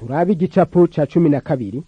turabe igicapu ca cumi na kabiri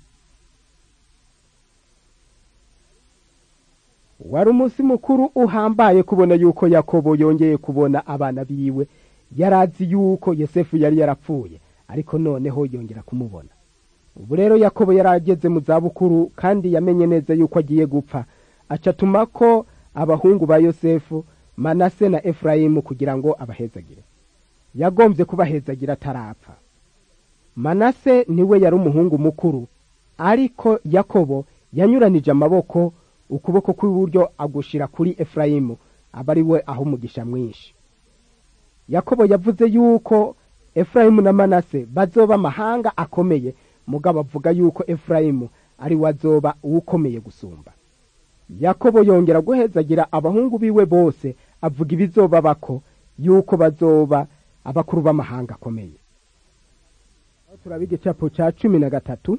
wari umunsi mukuru uhambaye kubona yuko yakobo yongeye kubona abana biwe yarazi yuko yosefu yari yarapfuye ariko noneho yongera kumubona ubu rero yakobo yari ageze mu zabukuru kandi yamenye neza yuko agiye gupfa acatuma ko abahungu ba yosefu manase na efurayimu kugira ngo abahezagire yagombye kubahezagira atarapfa manase niwe yari umuhungu mukuru ariko yakobo yanyuranije amaboko ukuboko kw'iburyo agushira kuri efurayimu aba ari we aho umugisha mwinshi yakobo yavuze yuko efurayimu na manase bazoba amahanga akomeye mugabo avuga yuko efurayimu ari we azoba uwukomeye gusumba yakobo yongera guhezagira abahungu biwe bose avuga ibizoba bako yuko bazoba abakuru b'amahanga akomeye aho turaba igicapo cya cumi na gatatu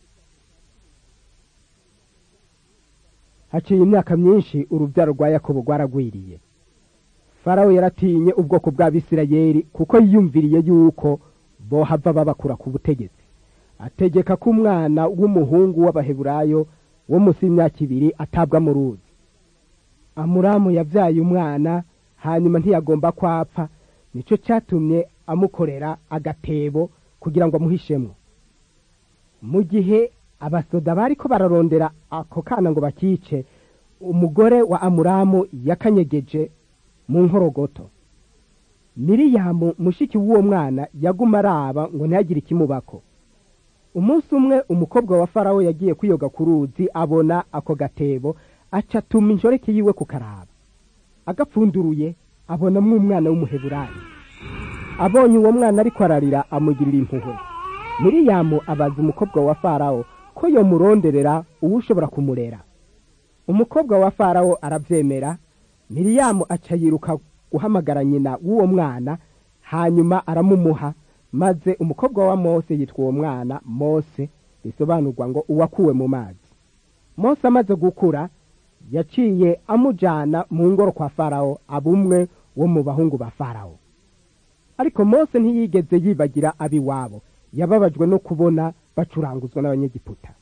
haciye imyaka myinshi urubyaro rwa yakobo rwaragwiriye farawo yaratinye ubwoko bw'abisirayeli kuko yiyumviriye yuko bohava babakura ku butegetsi ategeka ko umwana w'umuhungu w'abaheburayo wo munsi y'imyaka ibiri atabwa mu ruzi amuramu yabyaye umwana hanyuma ntiyagomba kwapfa nicyo cyatumye amukorera agatebo kugira ngo amuhishemo mu gihe abasoda bari ko bararondera ako kana ngo bakice umugore wa amuramu yakanyegeje mu nkorogoto miriyamu mushiki w'uwo mwana yaguma araba ngo ntihagire ikimubako umunsi umwe umukobwa wa farawo yagiye kwiyoga ku ruzi abona ako gatebo acatuma injoreke yiwe ku karaba agapfunduruye abonamo umwana w'umuheburayi abonye uwo mwana ariko ararira amugirira impuhwe miriyamu abaza umukobwa wa farawo ko yomuronderera uwo ushobora kumurera umukobwa wa farawo arabyemera miriyamu aca yiruka guhamagara nyina w'uwo mwana hanyuma aramumuha maze umukobwa wa mose yitwa uwo mwana mose bisobanurwa ngo uwakuwe mu mazi mose amaze gukura yaciye amujyana mu ngoro kwa farawo abumwe wo mu bahungu ba farawo ariko mose ntiyigeze yibagira ab'iwabo yababajwe no kubona bacuranguzwa n'abanyegiputa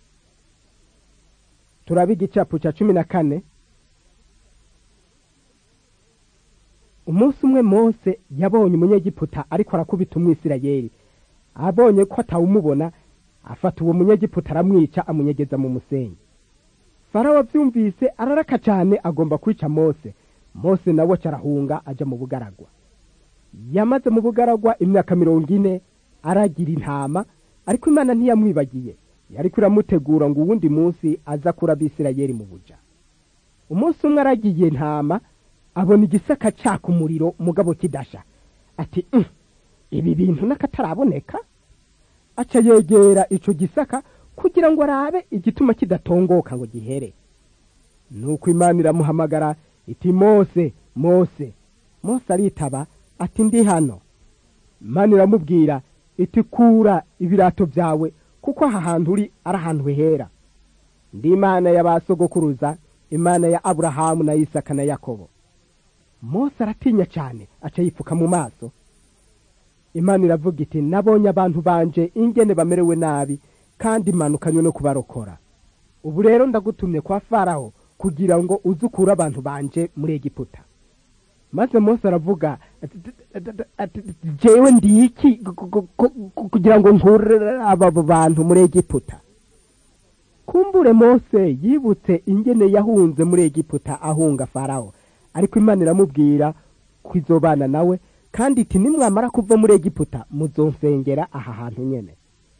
turaba igicapu cya cumi na kane umunsi umwe mose yabonye umunyegiputa ariko arakubita umwisirayeri abonye ko atawumubona afata uwo munyegiputa aramwica amunyegeza mu musenyi farawo abyumvise araraka cyane agomba kwica mose mose nawe arahunga ajya mu bugaragwa yamaze mu bugaragwa imyaka mirongo ine aragira intama ariko imana ntiyamwibagiye yari kuramutegura ngo uwundi munsi aza kura abisirayeri mu buja umunsi umwe aragiye intama abona igisaka caka umuriro umugabo kidasha ati ibi bintu n'akataraboneka aca yegera icyo gisaka kugira ngo arabe igituma kidatongoka ngo gihere nuko imana iramuhamagara iti mose mose mose aritaba ati ndi hano imana iramubwira iti kura ibirato byawe kuko aha hantu uri ari ahantu hera ndi imana ya ba sogokuruza imana ya aburahamu na isaka na yakobo mose aratinya cyane aca yipfuka mu maso imana iravuga iti nabonye abantu banje ingene bamerewe nabi kandi imanukanywe no kubarokora ubu rero ndagutumye kwa faraho kugira ngo uze ukure abantu banje muri egiputa maze mose aravuga jewe ndi iki kugira ngo nkure aba bantu muri egiputa kumbure mose yibutse ingene yahunze muri egiputa ahunga faraho ariko imana iramubwira ko izobana nawe kandi iti nimwamara kuva muri egiputa muzonsengera aha hantu nyine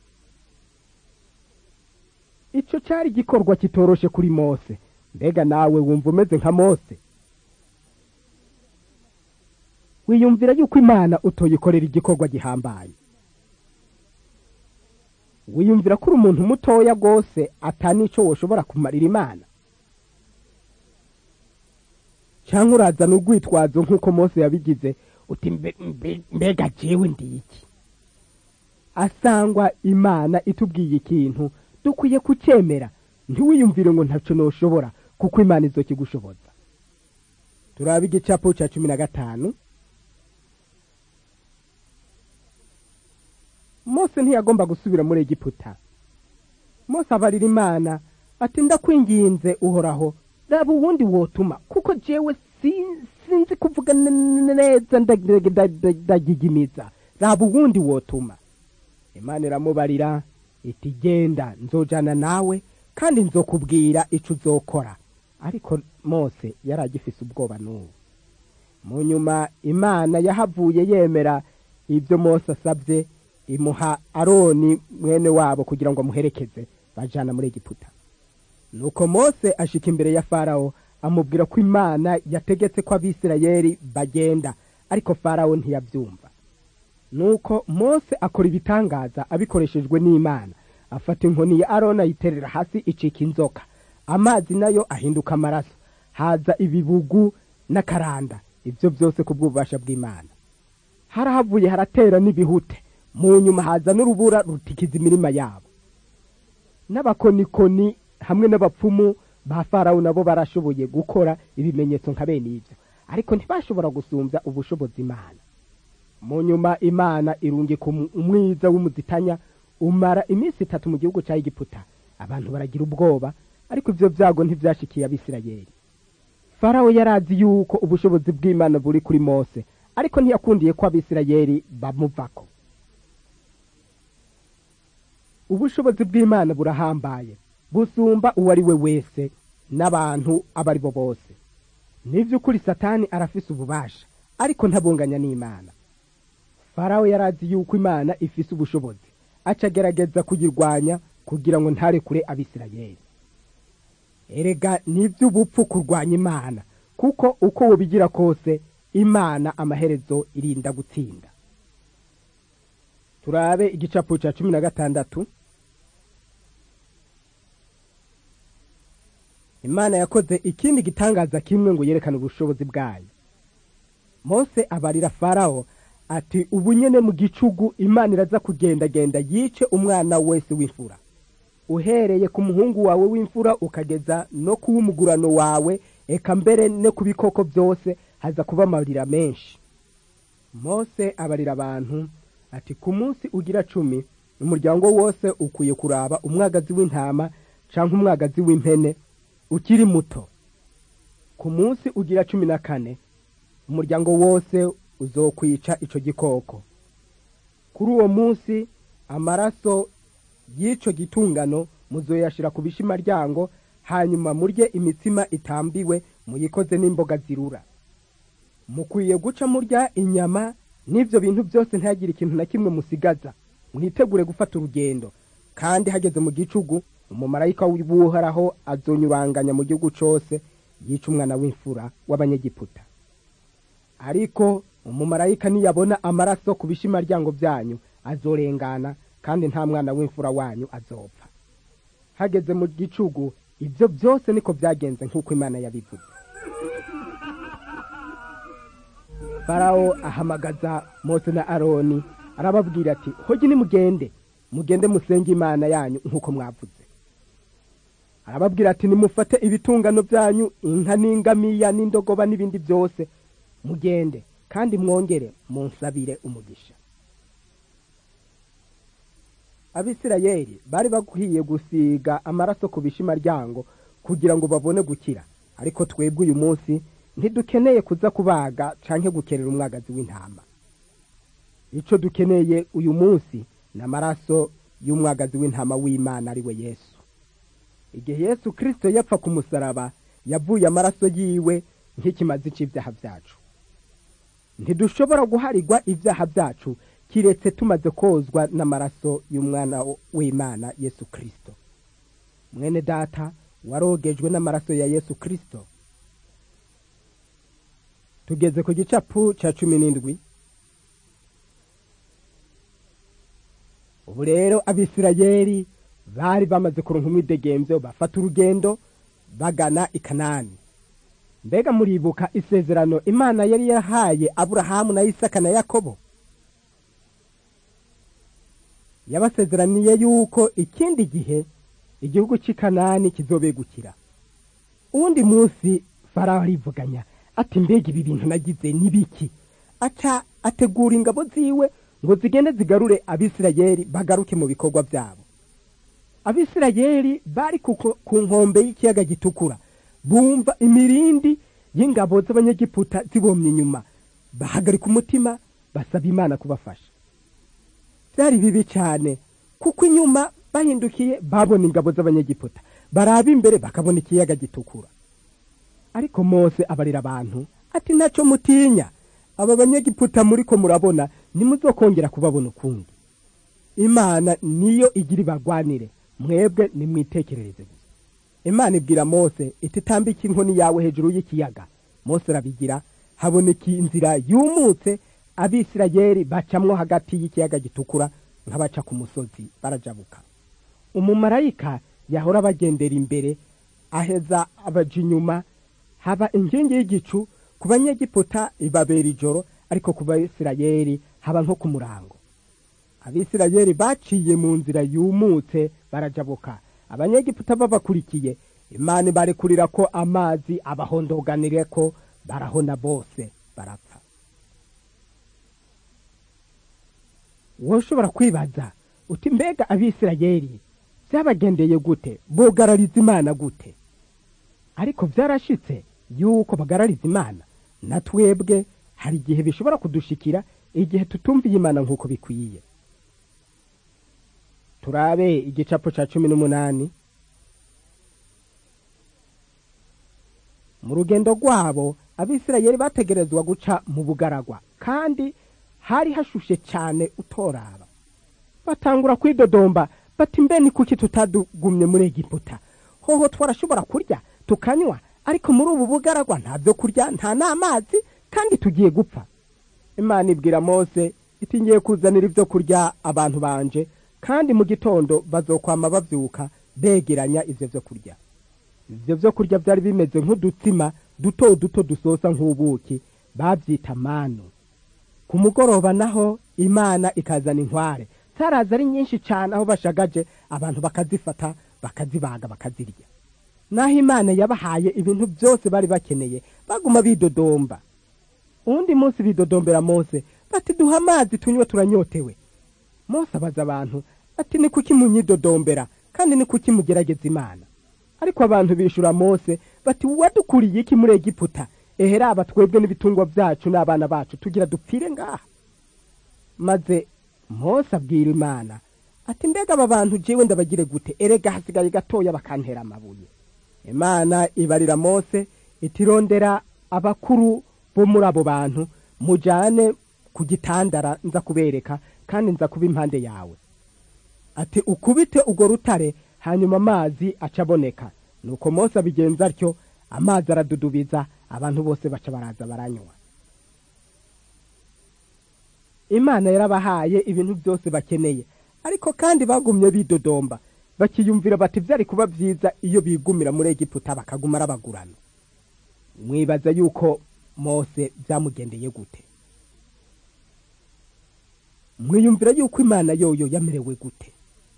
icyo cyari igikorwa kitoroshe kuri mose mbega nawe wumva umeze nka mose wiyumvira yuko imana utoyikorera igikorwa gihambaye wiyumvira ko uri umuntu mutoya rwose atanicyo woshobora kumarira imana cyangwa urazana urwitwazo nk'uko mose yabigize uti mbega jewe ndi iki asangwa imana itubwiye ikintu dukwiye kucyemera ntiwiyumvire ngo ntacyo ntushobora kuko imana izo kigushoboza turaba igicapu cya cumi na gatanu mose ntiyagomba gusubira muri egiputa mose abarira imana ati ndakwinginze uhoraho raba uwundi wotuma kuko jewe sinzi kuvuga neza ndagigimiza raba uwundi wotuma imana iramubarira iti genda nzojana nawe kandi nzokubwira icyo uzokora ariko mose yari agifise ubwoba n'ubu mu nyuma imana yahavuye yemera ibyo mose asabye imuha aroni mwene wabo kugira ngo amuherekeze bajana muri egiputa nuko mose ashika imbere ya farawo amubwira ko imana yategetse ko abisirayeli bagenda ariko farawo ntiyabyumva nuko mose akora ibitangaza abikoreshejwe n'imana afata inkoni ya aroni ayiterera hasi icika inzoka amazi nayo ahinduka amaraso haza ibibugu n'akaranda ibyo byose ku bw'ububasha bw'imana harahavuye haratera n'ibihute mu nyuma haza n'urubura rutikiza imirima yabo n'abakonikoni hamwe n'abapfumu ba farawo nabo barashoboye gukora ibimenyetso nka bene ibyo ariko ntibashobora gusumbya ubushobozi imana mu nyuma imana irungika umwiza w'umuzitanya umara iminsi itatu mu gihugu cya egiputa abantu baragira ubwoba ariko ibyo byago ntibyashikiye abisirayeli farawo yari azi yuko ubushobozi bw'imana buri kuri mose ariko ntiyakundiye ko abisirayeli bamuvako ubushobozi bw'imana burahambaye busumba uwo ari we wese n'abantu abo ari bo bose n'iby'ukuri satani arafise ububasha ariko ntabunganya n'imana farawo yari azi yuko imana ifise ubushobozi aca agerageza kuyirwanya kugira ngo ntarekure abisirayeli erega ni iby'ubupfu kurwanya imana kuko uko wobigira kose imana amaherezo irinda gutsinda turabe igicapu cya cumi na gatandatu imana yakoze ikindi gitangaza kimwe ngo yerekane ubushobozi bwayo mose abarira farawo ati ubu nyene mu gicugu imana iraza kugendagenda yice umwana wese w'imfura uhereye ku muhungu wawe w'imfura ukageza no ku w'umugurano wawe eka mbere no ku bikoko byose haza kuba amarira menshi mose abarira abantu ati ku munsi ugira cumi umuryango wose ukwiye kuraba umwagazi w'intama cyangwa umwagazi w'impene ukiri muto ku munsi ugira cumi na kane umuryango wose uzokwica icyo gikoko kuri uwo munsi amaraso y'icyo gitungano muzoyashyira ku bishimaryango hanyuma murye imitsima itambiwe muyikoze n'imboga zirura mukwiye guca murya inyama n'ibyo bintu byose ntihagire ikintu na kimwe musigaza mwitegure gufata urugendo kandi hageze mu gicugu umumarayika w'uhoraho azonyuranganya mu gihugu cyose yica umwana w'imfura w'abanyegiputa ariko umumarayika niyabona amaraso ku bishimaryango byanyu azorengana kandi nta mwana w'imfura wanyu azopfa hageze mu gicugu ibyo byose niko byagenze nk'uko imana yabivuze farawo ahamagaza mose na aroni arababwira ati hogi nimugende mugende musenge imana yanyu nk'uko mwavuze arababwira ati nimufate ibitungano byanyu inka n'ingamiya n'indogoba n'ibindi byose mugende kandi mwongere munsabire umugisha abisirayeli bari bakwiye gusiga amaraso ku bishimaryango kugira ngo babone gukira ariko twebwe uyu munsi ntidukeneye kuza kubaga canke gukerera umwagazi w'intama icyo dukeneye uyu munsi ni amaraso y'umwagazi w'intama w'imana ari we yesu igihe yesu kirisito yapfa ku musaraba yavuye amaraso yiwe nk'ikimazi cy'ibyaha byacu ntidushobora guharirwa ibyaha byacu kiretse tumaze kozwa n'amaraso y'umwana w'imana yesu kirisito mwene data warogejwe n'amaraso ya yesu kirisito tugeze ku gicapu cya cumi n'indwi ubu rero abisirayeli bari bamaze kuronka umwidegembyo bafata urugendo bagana i kanani mbega muribuka isezerano imana yari yahaye aburahamu na isaka na yakobo yabasezeraniye yuko ikindi gihe igihugu cy'i kanani kizobegukira uwundi munsi faraho arivuganya ati mbega ibi bintu nagize ni biki aca ategura ingabo ziwe ngo zigende zigarure abisirayeli bagaruke mu bikorwa byabo abisirayeli bari ku nkombe y'ikiyaga gitukura bumva imirindi y'ingabo z'abanyegiputa zibomye inyuma bahagarika umutima basaba imana kubafasha byari bibi cyane kuko inyuma bahindukiye babona ingabo z'abanyegiputa baraba imbere bakabona ikiyaga gitukura ariko mose abarira abantu ati ntacyo mutinya aba banyegiputa muri ko murabona nimuzokongera kubabona ukundi imana niyo igira ibagwanire mwebwe nimwitekerereze gusa imana ibwira mose iti tambike inkoni yawe hejuru y'ikiyaga mose arabigira haboneka inzira yumutse abisirayeli bacamwo hagati y'ikiyaga gitukura nk'abaca ku musozi barajabuka umumarayika yahora bagendera imbere aheza abaja inyuma haba inkingi y'igicu ku banyegiputa ibabera ijoro ariko ku bayisirayeli haba nko ku murango abisirayeli baciye mu nzira yumutse barajabuka abanyegiputa babakurikiye imana ibarekurira ko amazi abahondoganire ko barahona bose barapfa wowe ushobora kwibaza uti mbega abisirayeli byabagendeye gute bogarariza imana gute ariko byarashitse yuko bagarariza imana na twebwe hari igihe bishobora kudushikira igihe tutumviye imana nk'uko bikwiye turabe igicapo cya cumi n'umunani mu rugendo rwabo abisirayeli bategerezwa guca mu bugaragwa kandi hari hashushe cyane utoraba batangura kwidodomba bati mbe ni kuki tutadugumye muri egiputa hoho twarashobora kurya tukanywa ariko muri ubu bugaragwa nta byo kurya nta n'amazi kandi tugiye gupfa imana ibwira mose iti ngiye kuzanira ibyo kurya abantu banje kandi mu gitondo bazokwama babyuka begeranya ibyo byo kurya ibyo byo kurya byari bimeze nk'udutsima duto duto dusosa nk'ubuki babyita manu ku mugoroba naho imana ikazana inkware zaraza ari nyinshi cyane aho bashagaje abantu bakazifata bakazibaga bakazirya naho imana yabahaye ibintu byose bari bakeneye baguma bidodomba uwundi munsi bidodombera mose bati duha amazi tunywe turanyotewe mose abaza abantu ati ni kuki munyidodombera kandi ni kuki mugerageza imana ariko abantu bishura mose bati wadukuriye iki muri egiputa eheraba twebwe n'ibitungwa byacu n'abana bacu tugira dupfire ngaha maze mose abwira imana ati mbega aba bantu jewe ndabagire gute erega hasigaye gatoya bakantera amabuye imana ibarira mose itirondera abakuru bo muri abo bantu mujane ku gitandara nza kubereka kandi nza kuba impande yawe ati ukubite urwo rutare hanyuma amazi aca aboneka nuko mose abigenza atyo amazi aradudubiza abantu bose baca baraza baranywa imana yarabahaye ibintu byose bakeneye ariko kandi bagumye bidodomba bakiyumvira bati byari kuba byiza iyo bigumira muri egiputa bakaguma arabagurana mwibaza yuko mose byamugendeye gute mwiyumvira yuko imana yoyo yamerewe gute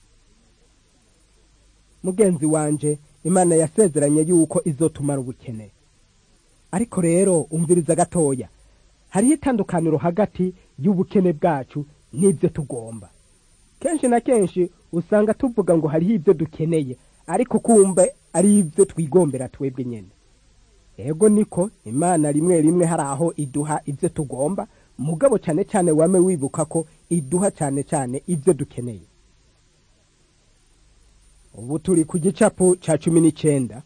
mugenzi wanje imana yasezeranye yuko izotumara ubukene ariko rero umviriza gatoya hariho itandukaniro hagati y'ubukene bwacu n'ibyo tugomba kenshi na kenshi usanga tuvuga ngo hariho ibyo dukeneye ariko kumbe ari ibyo twigombera twebwe nyine ego niko imana rimwe rimwe hari aho iduha ibyo tugomba mugabo cyane cyane wame wibuka ko iduha cyane cyane ibyo dukeneye ubu turi ku gicapu cya cumi n'icyenda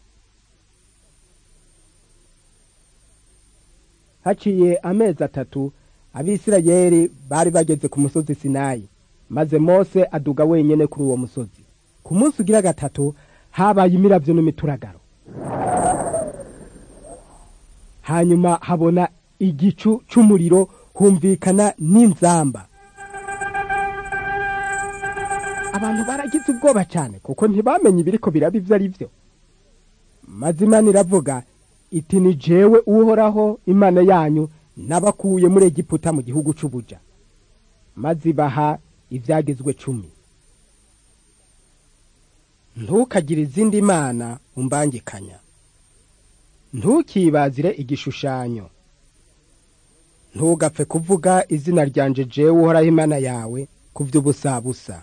haciye amezi atatu abisirayeli bari bageze ku musozi sinayi maze mose aduga wenyine kuri uwo musozi ku munsi ugira gatatu habaye imirabyo n'imituragaro hanyuma habona igicu cy'umuriro humvikana n'inzamba abantu baragize ubwoba cyane kuko ntibamenye ibiriko biraba ibyo ari byo maze imana iravuga iti ni jewe uhoraho imana yanyu n'abakuye muri egiputa mu gihugu cy'ubuja maze ibaha ibyagezwe cumi ntukagire izindi mana umbangikanya ntukibazire igishushanyo ntugapfe kuvuga izina ryanje jewe uhoraho imana yawe ku vy'ubusabusa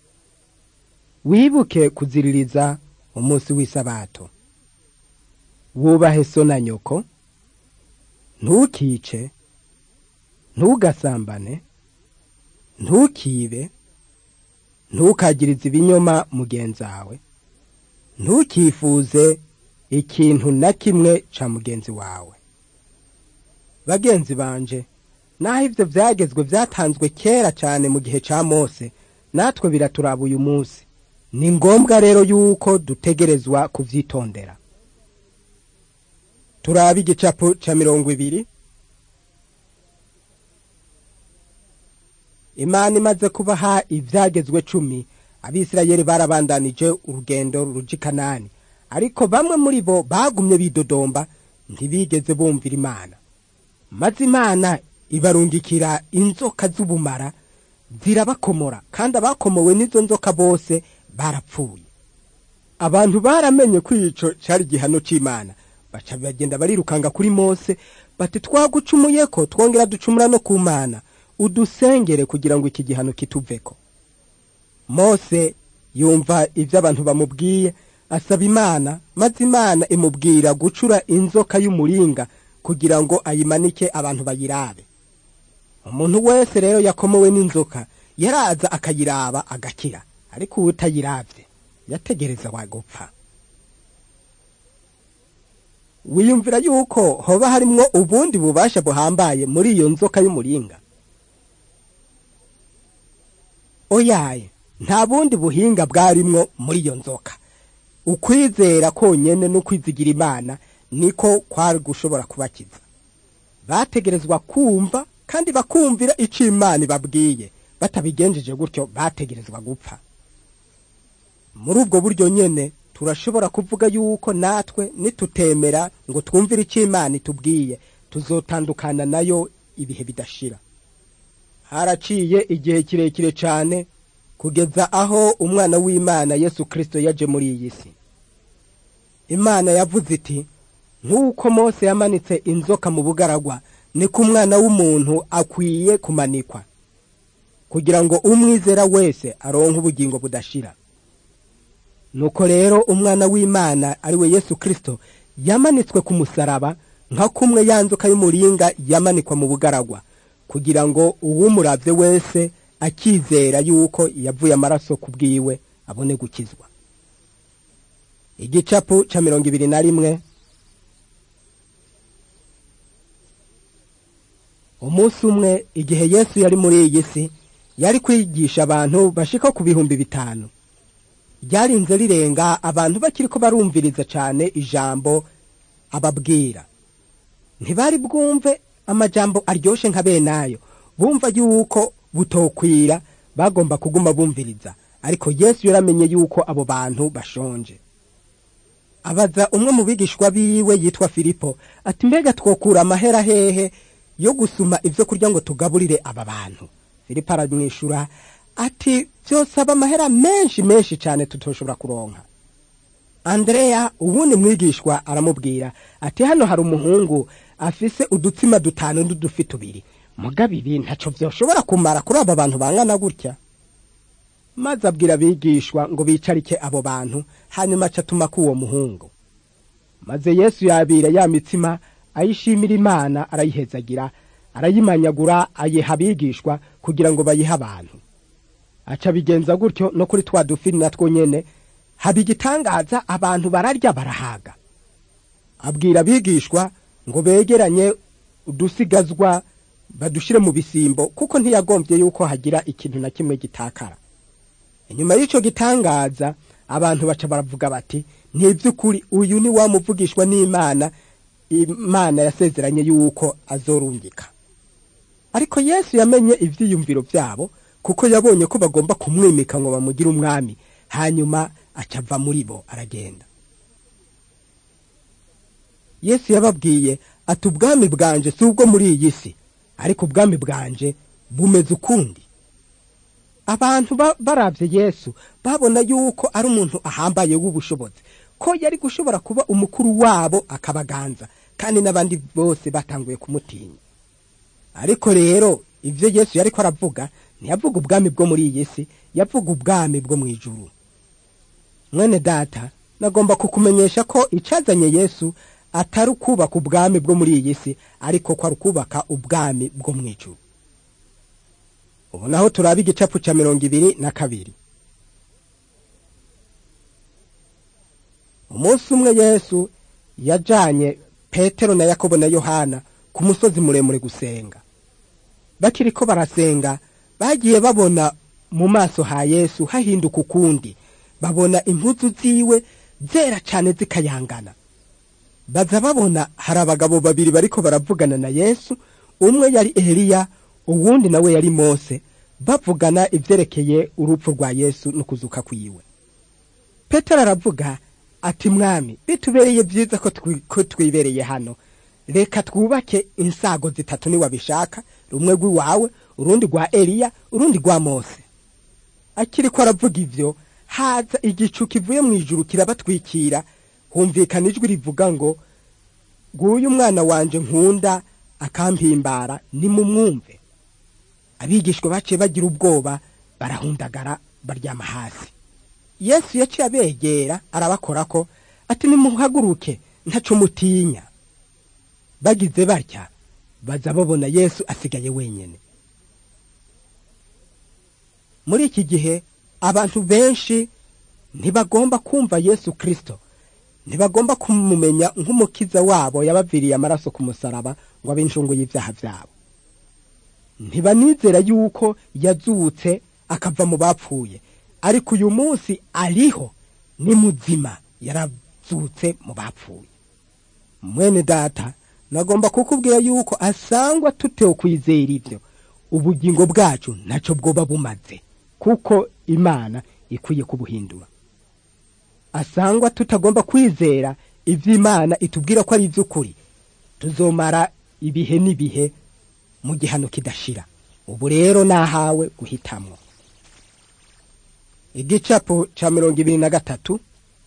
wibuke kuziririza umunsi w'isabato wubahe so na nyoko ntukice ntugasambane ntukibe ntukagirize ibinyoma mugenzawe ntukifuze ikintu na kimwe ca mugenzi wawe bagenzi banje naho ivyo vyagezwe vyatanzwe kera cane mu gihe ca mose natwe biraturaba uyu munsi ni ngombwa rero yuko dutegerezwa kuvyitondera turabe igicapo ca mirongo ibiri imana imaze kubaha ivyagezwe cumi abisirayeli barabandanije urugendo ruja i kanani ariko bamwe muri bo bagumye bidodomba ntibigeze bumvira imana maze imana ibarungikira inzoka z'ubumara zirabakomora kandi abakomowe n'izo nzoka bose barapfuye abantu baramenye ko ico cari igihano c'imana baca bagenda barirukanga kuri mose bati twagucumuye ko twongera ducumura no ku mana udusengere kugira ngo iki gihano kituveko mose yumva ibyo abantu bamubwiye asaba imana maze imana imubwira gucura inzoka y'umuringa kugira ngo ayimanike abantu bayirabe umuntu wese rero yakomowe n'inzoka yaraza akayiraba agakira ariko uwo utayiravye yategereza wagupfa wiyumvira yuko hoba harimwo ubundi bubasha buhambaye muri iyo nzoka y'umuringa oyaye nta bundi buhinga bwarimwo muri iyo nzoka ukwizera konyene n'ukwizigira imana niko kwari gushobora kubakiza bategerezwa kumva kandi bakumvira ico imana ibabwiye batabigenjeje gutyo bategerezwa gupfa muri ubwo buryo nyene turashobora kuvuga yuko natwe nitutemera ngo twumvire ico imana itubwiye tuzotandukana nayo ibihe bidashira haraciye igihe kirekire cane kugeza aho umwana w'imana yesu kristo yaje muri iyi si imana yavuze iti nk'uko mose yamanitse inzoka mu bugaragwa niko umwana w'umuntu akwiye kumanikwa kugira ngo umwizera wese aronke ubugingo budashira nuko rero umwana w'imana ari we yesu kristo yamanitswe ku musaraba nka kumwe ya nzoka y'umuringa yamanikwa mu bugaragwa kugira ngo uwumuravye wese akizera yuko yavuye amaraso ku bwiwe abone gukizwa igicapu ca mirongo ibiri na rimwe umunsi umwe igihe yesu yari muri iyi si yari kwigisha abantu bashika ku bihumbi bitanu ryarinze rirenga abantu bakiriko barumviriza cane ijambo ababwira ntibari bwumve amajambo aryoshe nka benayo bumva yuko butokwira bagomba kuguma bumviriza ariko yesu yaramenye yuko abo bantu bashonje abaza umwe mu bigishwa biwe yitwa filipo ati mbega twokura amahera hehe yo gusuma ibyo kurya ngo tugaburire aba bantu filipo aramwishura ati byosaba amahera menshi menshi cyane tutoshobora kuronka andreya ubundi mwigishwa aramubwira ati hano hari umuhungu afise udutsima dutanu n'udufi tubiri mugabo ibi ntaco vyoshobora kumara kuri abo bantu bangana gutya maze abwira abigishwa ngo bicarike abo bantu hanyuma aca atuma k'uwo muhungu maze yesu yabira ya mitsima ayishimira imana arayihezagira arayimanyagura ayiha abigishwa kugira ngo bayihe abantu aca bigenza gutyo no kuri twa dufi natwo nyene haba igitangaza abantu bararya barahaga abwira abigishwa ngo begeranye udusigazwa badushire mu bisimbo kuko ntiyagombye yuko hagira ikintu na kimwe gitakara inyuma y'ico gitangaza abantu baca baravuga bati ntivy'ukuri uyu ni wa muvugishwa n'imana imana yasezeranye yuko azorungika ariko yesu yamenye ivyiyumviro vyabo kuko yabonye ko bagomba kumwimika ngo bamugire umwami hanyuma acava muri bo aragenda yesu yababwiye ati ubwami bwanje si ubwo muri iyi si ariko ubwami bwanje bumeze ukundi abantu baravye yesu babona yuko ari umuntu ahambaye w'ubushobozi ko yari gushobora kuba umukuru wabo akabaganza kandi n'abandi bose batanguye kumutinya ariko rero ibyo yesu yari ko aravuga ntiyavuga ubwami bwo muri iyi si yavuga ubwami bwo mu ijuru mwene data nagomba kukumenyesha ko icyazanye yesu atari ukubaka ubwami bwo muri iyi si ariko ko ari ukubaka ubwami bwo mu ijuru ubu naho turaba igicapu cya mirongo ibiri na kabiri umunsi umwe yesu yajanye petero na yakobo na yohana ku musozi muremure gusenga bakiri ko barasenga bagiye babona mu maso ha yesu hahinduka ukundi babona impuzu ziwe zera cyane zikayangana baza babona hari abagabo babiri bariko baravugana na yesu umwe yari eliya uwundi nawe yari mose bavugana ivyerekeye urupfu rwa yesu no kuzuka kwiwe petero aravuga ati mwami bitubereye byiza ko twi- ko twibereye hano reka twubake insago zitatu niwabishaka rumwe rw'iwawe urundi rwa eliya urundi rwa mose akiri ko aravuga ivyo haza igicu kivuye mu ijuru kirabatwikira humvikana ijwi rivuga ngo nguyu umwana wanje nkunda akampimbara nimumwumve abigishwa baciye bagira ubwoba barahundagara baryama hasi yesu yaciye abegera arabakorako ati nimuhaguruke ntaco mutinya bagize batya baza babona yesu asigaye wenyene muri iki gihe abantu benshi ntibagomba kumva yesu kristo ntibagomba kumumenya nk'umukiza wabo yabaviriye amaraso ku musaraba ngo abe incungu y'ivyaha vyabo ntibanizera yuko yazutse akava mu bapfuye ariko uyu munsi ariho ni muzima yarazutse mu bapfuye mwene data nagomba kukubwira yuko asangwa tutewe kwizera ibyo ubugingo bwacu ntaco bwoba bumaze kuko imana ikwiye kubuhindura asangwa tutagomba kwizera ivy'imana itubwira ko ari ivy'ukuri tuzomara ibihe n'ibihe mu gihano kidashira ubu rero nahawe guhitamwo igicapo ca mirongo ibiri na gatatu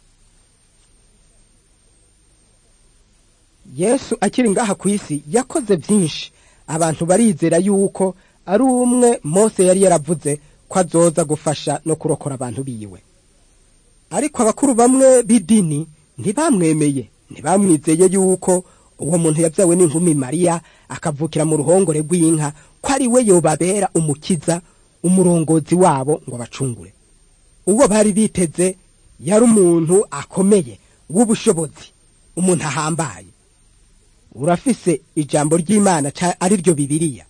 yesu akiri ngaha ku isi yakoze byinshi abantu barizera yuko ari umwe mose yari yaravuze ko azoza gufasha no kurokora abantu biwe ariko abakuru bamwe b'idini ntibamwemeye ntibamwizeye yuko uwo muntu yabyawe n'inkumi mariya akavukira mu ruhongore rw'inka ko ari we yobabera umukiza umurongozi wabo ngo abacungure uwo bari biteze yari umuntu akomeye w'ubushobozi umuntu ahambaye urafise ijambo ry'imana ca- ari ryo bibiliya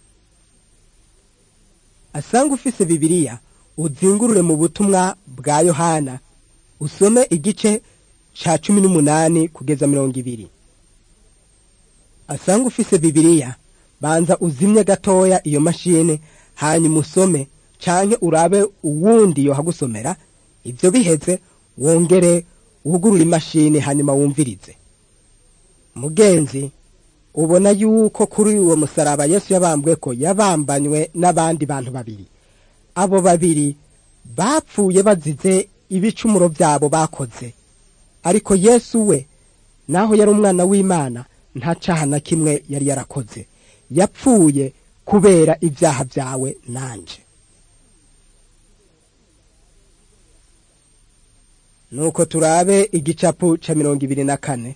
asanga ufise bibiliya uzingurure mu butumwa bwa yohana usome igice ca cumi n'umunani kugeza mirongo ibiri asanga ufise bibiliya banza uzimye gatoya iyo mashini hanyuma usome canke urabe uwundi yohagusomera ivyo biheze wongere wugurure imashini hanyuma wumvirize mugenzi ubona yuko kuri uwo musaraba yesu yabambweko yabambanywe n'abandi bantu babiri abo babiri bapfuye bazize ibicumuro byabo bakoze ariko yesu we naho yari umwana w'imana nta caha na kimwe yari yarakoze yapfuye kubera ibyaha byawe nanje nuko turabe igicapu ca mirongo ibiri na kane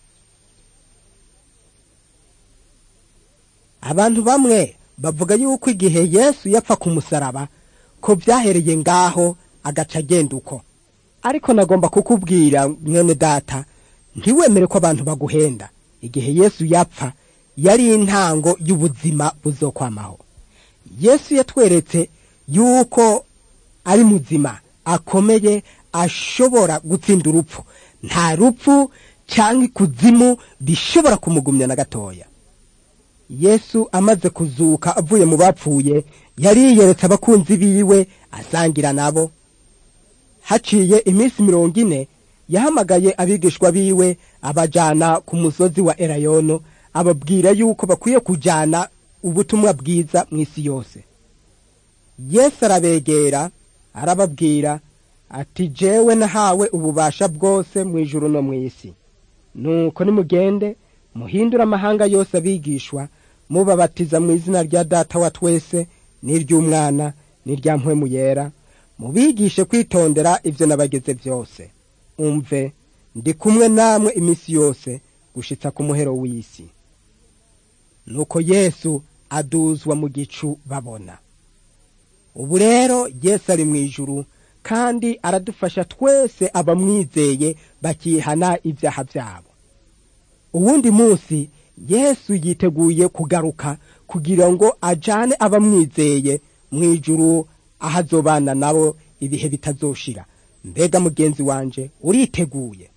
abantu bamwe bavuga yuko igihe yesu yapfa ku musaraba ko byahereye ngaho agaca agenda uko ariko nagomba kukubwira mwene data ntiwemere ko abantu baguhenda igihe yesu yapfa yari intango y'ubuzima buzokwamaho yesu yatweretse yuko ari muzima akomeye ashobora gutsinda urupfu nta rupfu cyangwa ikuzimu bishobora kumugumya na gatoya yesu amaze kuzuka avuye mu bapfuye yariyeretse abakunzi biwe asangira nabo haciye iminsi mirongo ine yahamagaye abigishwa biwe abajana ku musozi wa erayono ababwira yuko bakwiye kujana ubutumwa bwiza mu isi yose yesu arabegera arababwira ati jewe nahawe ububasha bwose mu ijuru no mu isi nuko nimugende muhindure amahanga yose abigishwa mubabatiza mu izina rya data wa twese n'iry'umwana n'irya mpwemu yera mubigishe kwitondera ivyo nabageze vyose umve ndi kumwe namwe iminsi yose gushitsa ku muhero w'isi nuko yesu aduzwa mu gicu babona ubu rero yesu ari mu ijuru kandi aradufasha twese abamwizeye bakihana ibyaha byabo uwundi munsi yesu yiteguye kugaruka kugira ngo ajane abamwizeye mu ijuru aho azobana nabo ibihe bitazoshira mbega mugenzi wanje uriteguye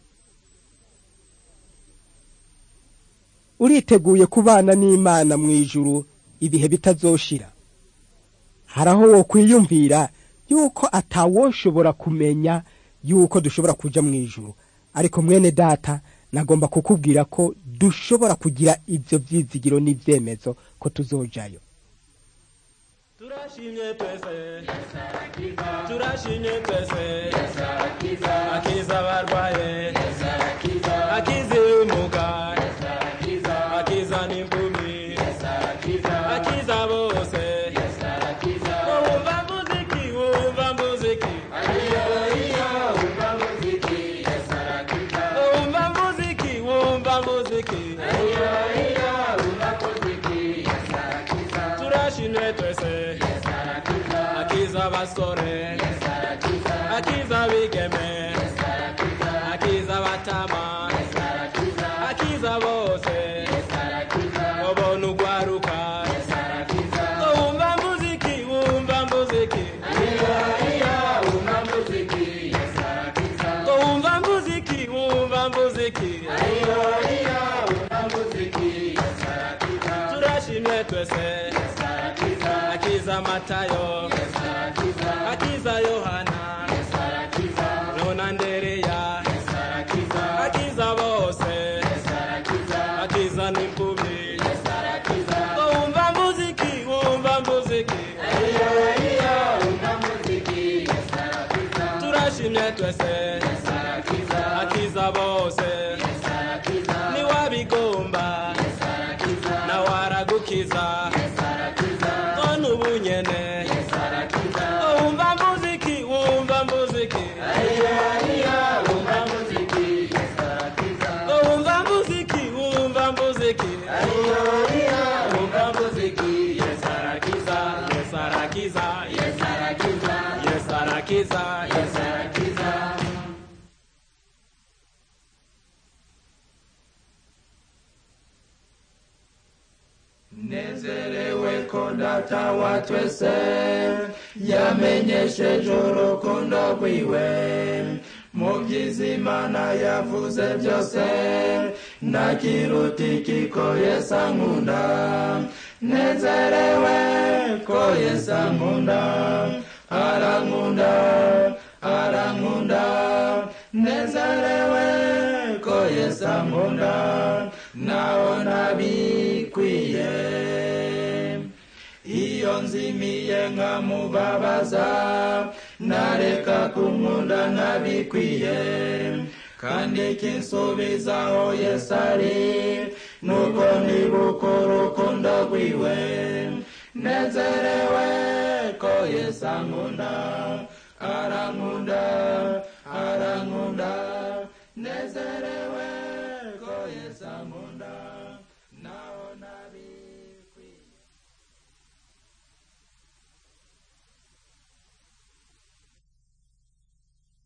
uriteguye kubana n'imana mu ijuru ibihe bitazoshira hari aho wo kwiyumvira yuko atawoshobora kumenya yuko dushobora kuja mu ijuru ariko mwene data nagomba kukubwira ko dushobora kugira ivyo vyizigiro n'ivyemezo ko tuzojayo turashimye twese turashimye twese akiza abarwaye akiza ibimuga akiza n'impumi akiza bose wumva muziki wumva muziki wumva muziki wumva muziki turashimye twese akiza abasore akiza abigeme akiza abatama akiza bose ubona ugwaruka wumva muziki wumva muziki wumva muziki wumva muziki turashimye twese akiza matayo akiza yohana nona ndereya akiza bose akiza n'impumi wumva muziki wumva muziki turashimye twese akiza bose niwabigomba nawe aragukiza none ubu nyene wumva muziki wumva muziki wumva muziki wumva muziki wumva muziki yes arakiza yes arakiza yes arakiza yes arakiza yes arakiza nezerewe ko data wa twese yamenyesheje urukundo rwiwe mu by'izimana yavuze byose ntakiruti ko yesu ankunda nezerewe ko yesu ankunda arankunda arankunda nezerewe ko yesu ankunda naho ntabikwiye iyo nzimiye nkamubabaza nareka kunkunda ntabikwiye kandi kinsubizaho yesu ari nuko nibuka urukundo rwiwe nezerewe ko yesu ankunda arankunda arankunda nezerewe